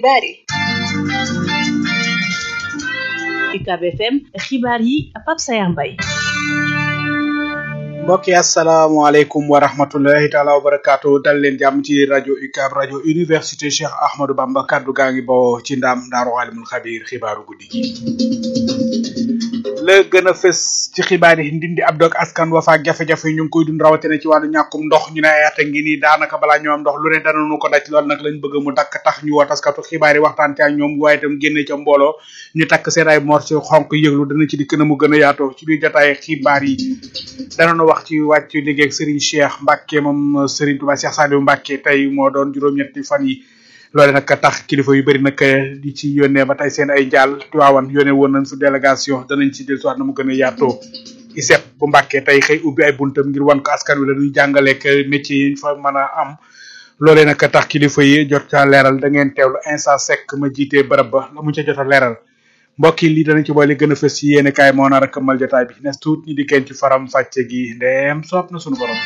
xibaar yi UCAB FM xibaar yi Pape Sayar Mbaye mbokk yi asalaamaaleykum wa rahmatullahi taala wa barakaatu dal leen jàmm ci rajo UCAB rajo université Cheikh Ahmadou Bamba kaddu gaa ngi bawoo ci ndam daaru alimul xabiir xibaaru guddi gi la gën a fës ci xibaar yi ndindi ab dog askan wa faak jafe-jafe yi ñu ngi koy dund rawatina ci wàllu ñàkkum ndox ñu ne ay at a ngi nii daanaka balaa ñoo am ndox lu ne danañu ko daj lool nag lañ bëgg mu dakk tax ñu woo taskatu xibaar yi waxtaan ci ak ñoom waaye itam génne ca mbooloo ñu takk seen ay morceau xonk yëglu dana ci dikk na mu gën a yaatoo ci biir jotaay xibaar yi danañu wax ci wàccu liggéey ak Serigne Cheikh Mbacke moom Serigne Touba Cheikh Saliou Mbacke tey moo doon juróom-ñetti fan yi loole nag tax kilifa yu bëri nag di ci yónnee ba tey seen ay njaal tuwaawan yónnee woon nañ su délégation danañ ci dellusiwaat na mu gën a yaatoo ISEP bu Mbàkke tey xëy ubbi ay buntam ngir wan ko askan wi la ñuy jàngaleek métier yi fa mën a am loolee nag tax kilifa yi jot ca leeral da ngeen teewlu instant sec ma jiitee bërëb ba la mu ca jot a leeral mbokk yi lii danañ ci boole gën a fës ci yéene kaay moo nar a këmmal jotaay bi nes tuut ñi di kenn ci faram fàcce gi ndeem soob na sunu borom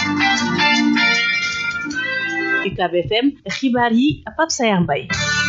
UCAB FM xibaar yi Pape Sayar Mbaye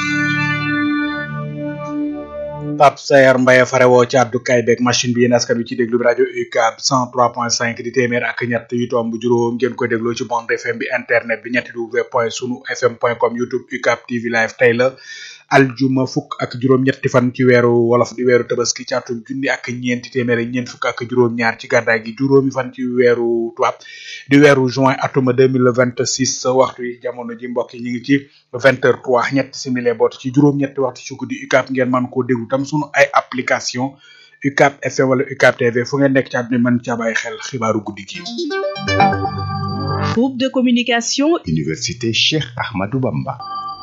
Pape Sayar Mbaye farewoo ci àddukaay beeg machine bi yéen askan wi ci déglu bi rajo UCAB 103.5 di téeméer ak ñett yu tomb juróom ngeen koy dégloo ci bande FM bi internet bi ñetti w point sunu fm point com youtube UCAB TV live tey la aljuma fukk ak juróom-ñetti fan ci weeru wolof di weeru tabaski ci atum junni ak ñeenti téeméer ak ñeent fukk ak juróom-ñaar ci gàddaay gi juróomi fan ci weeru tubaab di weeru juin atuma deux mille vingt six waxtu yi jamono ji mbokk yi ñu ngi ci vingt heures trois ñetti simili boot ci juróom-ñetti waxtu ci guddi UCAB ngeen mën koo déglu tam sunu ay application UCAB FM wala UCAB TV fu ngeen nekk ci àdduna mën ca bàyyi xel xibaaru guddi gi. groupe de communication. université Cheikh Ahmadou Bamba.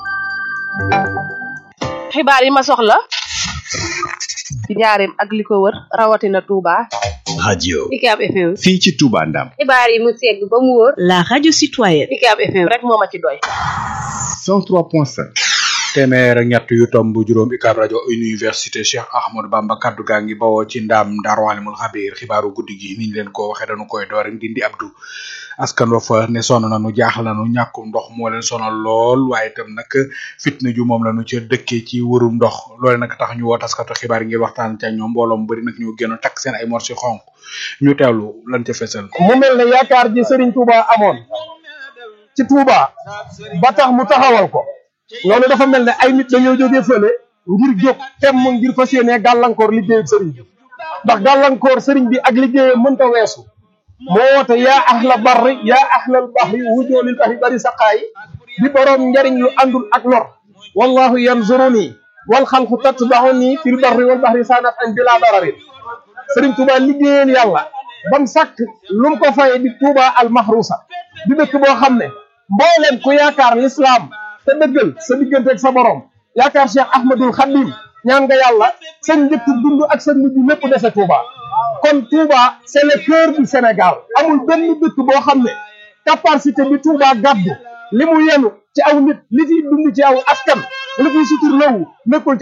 xibaar yi ma soxla ci njaareem ak li ko wër rawatina Touba. radio UCAB FM. fii ci Touba Ndam. xibaar yi mu segg ba mu wóor. la radio citoyenne. UCAB FM rek moo ma ci doy. 103.5. téeméer ak ñett yu tomb juróom UCAB rajo université Cheikh Ahmadou Bamba kaddu gaa ngi bawoo ci ndam Daaru Alimul Xabiir xibaaru guddi gi niñ leen ko waxee dañu koy door rek dindi Abdou askan wa fa ne sonn nañu jaaxal nañu ñàkkum ndox moo leen sonal lool waaye itam nag fitna ju moom lañu ca dëkkee ci wërum ndox loole nag tax ñu woo taskatu xibaar ngir waxtaan ca ñoom mbooloo mu bëri nag ñu génn takk seen ay morsi xonk ñu teewlu lan ca fesal mu mel ne yaakaar ji Serigne Touba amoon ci Touba ba tax mu taxawal ko loolu dafa mel ne ay nit dañoo jógee fële ngir jóg temm ngir fas yéenee gàllankoor liggéeyu sëriñ bi ndax gàllankoor sëriñ bi ak liggéeyam mënta weesu moo woote yaa ahla barri yaa ahlal bahri wujoolil bahri bari saqaayi di boroom njariñ lu àndul ak lor wallahu yanzuruni wal xalqu tatbaxuni fil barri wal bahri sanat an bila dararin sëriñ Touba liggéeyal yàlla bam sàkk lu mu ko faye di Touba al mahrusa di dëkk boo xam ne mbooleem ku yaakaar l'islam te dëggal sa diggante ak sa borom yaakaar Cheikh Ahmadul Khadim ñaan nga yàlla seen njëkk dund ak seen mujj lépp dese Touba kon Touba c'est le cœur du Sénégal amul benn dëkk boo xam ne capacité bi Touba gàddu li mu yenu ci aw nit li fiy dund ci aw askan li fiy sutur lawu nekkul